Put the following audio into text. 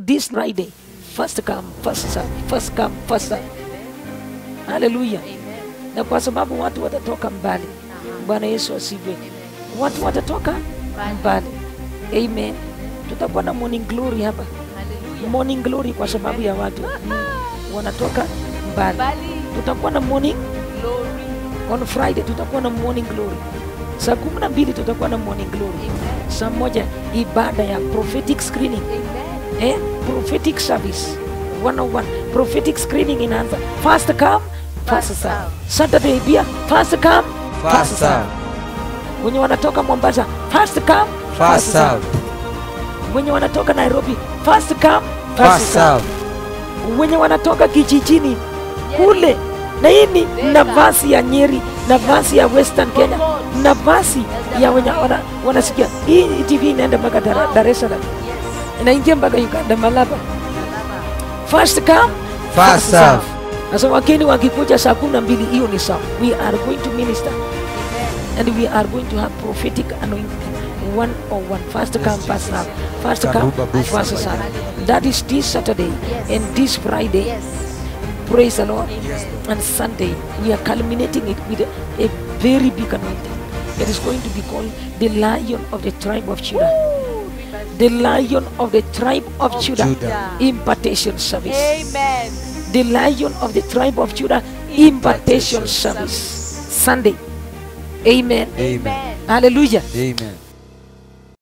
this Friday, first come, first serve, first come, first serve. Hallelujah. Na kwa sababu watu watatoka mbali. Bwana Yesu asifiwe. Watu watatoka mbali. Amen. Tutakuwa na morning glory hapa. Morning glory kwa sababu ya watu wanatoka mbali. Tutakuwa na morning on Friday, tutakuwa na morning glory. Saa kumi na mbili tutakuwa na morning glory. Saa moja ibada ya prophetic screening eh, prophetic service 101 prophetic screening inaanza first come first serve. Saturday pia first come First serve. wenye wanatoka Mombasa first come First serve. wenye wanatoka Nairobi first come First serve. wenye wanatoka kijijini kule na hii ni nafasi ya Nyeri, nafasi ya Western Kenya, nafasi ya wenye wana, wanasikia hii TV inaenda mpaka Dar, Dar es Salaam, inaingia mpaka Uganda, Malaba. First come First serve. Sasa wageni wakikuja saa kumi na mbili, hiyo ni sawa. We are going to minister and we are going to have prophetic anointing one on one. First come, first serve. First come, Karuba Bufa. first serve. That is this Saturday and this Friday. Praise the Lord. And Sunday, we are culminating it with a, a very big anointing. It is going to be called the Lion of the tribe of Judah. The Lion of the tribe of Judah. Judah. Impartation service. Amen. The Lion of the tribe of Judah. Impartation service. Sunday. Amen. Amen. Hallelujah. Amen.